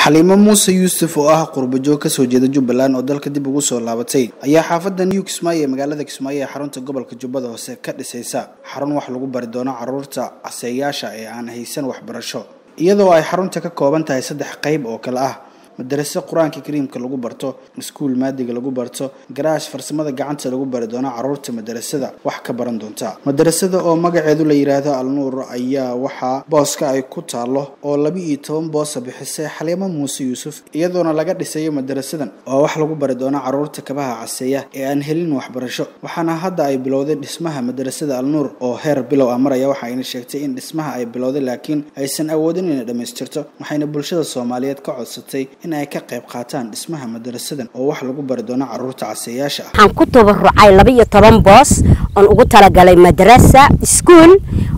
xaliimo muuse yuusuf oo ah qurbajoog kasoo jeeda jubbaland oo dalka dib ugu soo laabatay ayaa xaafadda new kismaayo ee magaalada kismaayo ee xarunta gobolka jubbada hoose ka dhisaysa xarun wax lagu bari doono caruurta caseeyaasha ee aan haysan waxbarasho iyadoo ay xarunta ka kooban tahay saddex qayb oo kale ah madarase qur-aanka kariimka lagu barto iskuul maadiga lagu barto garaash farsamada gacanta lagu bari doono caruurta madarasada wax ka baran doonta madarasada oo magaceedu la yidhaahdo alnuur ayaa waxaa booska ay ku taalo oo laba iyo toban boosa bixisay xaliimo muuse yuusuf iyadoona laga dhisayo madarasadan oo wax lagu bari doono caruurta kabaha caseeya ee aan helin waxbarasho waxaana hadda ay bilowday dhismaha madarasada alnuur oo heer bilow ah maraya waxa ayna sheegtay in dhismaha ay bilowday laakiin aysan awoodin inay dhammaystirto waxayna bulshada soomaaliyeed ka codsatay in ay ka qayb qaataan dhismaha madarasadan oo wax lagu bari doono caruurta caseeyaasha ah waxaan ku tabarucay laba iyo toban boos oon ugu talagalay madrasa iskuol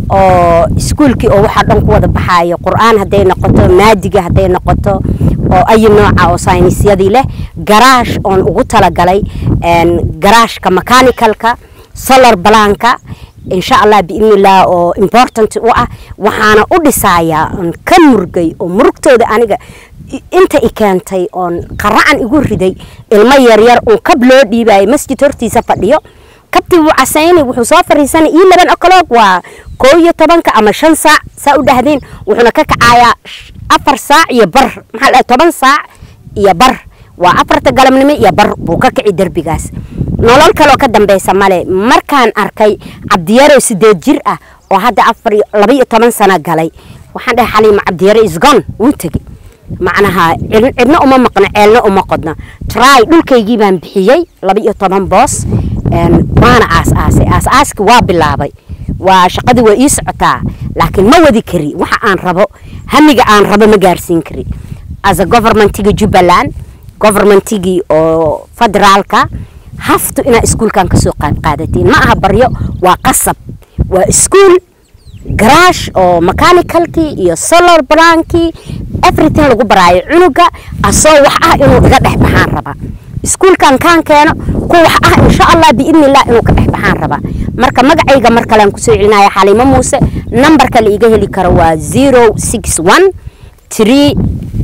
oo iskuolkii oo waxaa dhan ku wada baxaayo qur-aan hadday noqoto maadiga hadday noqoto oo ayi nooca oo saynisyadii leh garaash oon ugu talagalay garaashka mechanicalka solar balaanka insha allah biidnillaah oo important u ah waxaana u dhisayaa oon ka murgay oo murugtooda aniga inta i keentay oon qaracan igu riday ilmo yaryar uun kab loo dhiibayo masjid hortiisa fadhiyo kabtii wuu casaynay wuxuu soo fariisanay io laban ocloog waa koo iyo tobanka ama shan saac saa u dhahdeen wuxuuna ka kacayaa afar saac iyo bar maxaa la toban saac iyo bar waa afarta galabnimo iyo bar buu ka kici derbigaas nolol kaleoo ka dambeysa male markaan arkay cabdiyaro sideed jir ah oo hadda afar laba iyo toban sano galay waxaan dhahay xaliima cabdiyaro isgon wuu tegey macnaha cidna uma maqno ceelna uma qodno try dhulkaygii baan bixiyey laba iyo toban boos waana aas-aasay aas-aaskii waa bilaabay waa shaqadii waa ii socotaa laakiin ma wadi kari waxa aan rabo hamiga aan rabo ma gaarsiin kari asa governmentigii jubbaland governmentigii oo federaalka haftu inaa iskuulkan kasoo qayb qaadatiin ma aha baryo waa qasab waa iskuol garaash oo mechanicalkii iyo solar blankii everything lagu baraayo cunuga asoo wax ah inuu iga dhex baxaan raba iskuulkan kaan keeno ku wax ah insha allah biidnillah inuu ka dhex baxaan raba marka magacayga mar kalean kusoo celinaya xaliimo muuse nambarka la iga heli karo waa zero six one three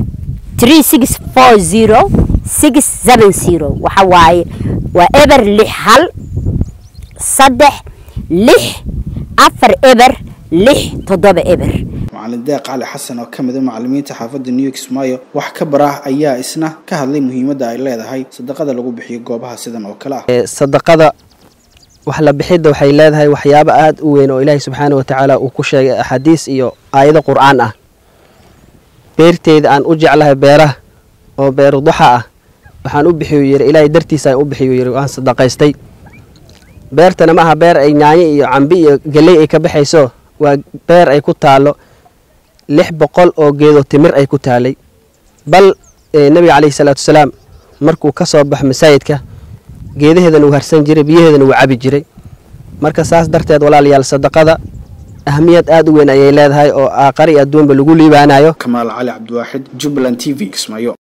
three six four zero six seven zero waxa waaye waa eber lix hal saddex lix afar eber lix toddoba eber macalin deeq cali xasan oo ka mid a macalimiinta xaafadda new kismaayo wax ka barah ayaa isna ka hadlay muhiimadda ay leedahay sadaqada lagu bixiyo goobaha sidan oo kale ah sadaqada wax la bixidda waxay leedahay waxyaabo aada u weyn oo ilaahay subxaana wa tacaala uu ku sheegay axaadiis iyo aayado qur-aan ah beerteyda aan u jeclahay beeraha oo beeru duxa ah waxaan u bixiyu yiri ilaahay dartiisa aan u bixiyu yiri waan sadaqaystay beertana ma aha beer ay nyaanyo iyo cambi iyo geley ay ka baxayso waa beer ay ku taalo lix boqol oo geedo timir ay ku taalay bal nebiga caleyhi salaatu wasalaam markuu ka soo baxo masaajidka geedaheedana uu harsan jiray biyaheedana uu cabi jiray marka saas darteed walaalayaal sadaqada ahmiyad aada u weyn ayay leedahay oo aaqari adduunba lagu liibaanayo kamaal cali cabdiwaaxid jubbaland t v kismaayo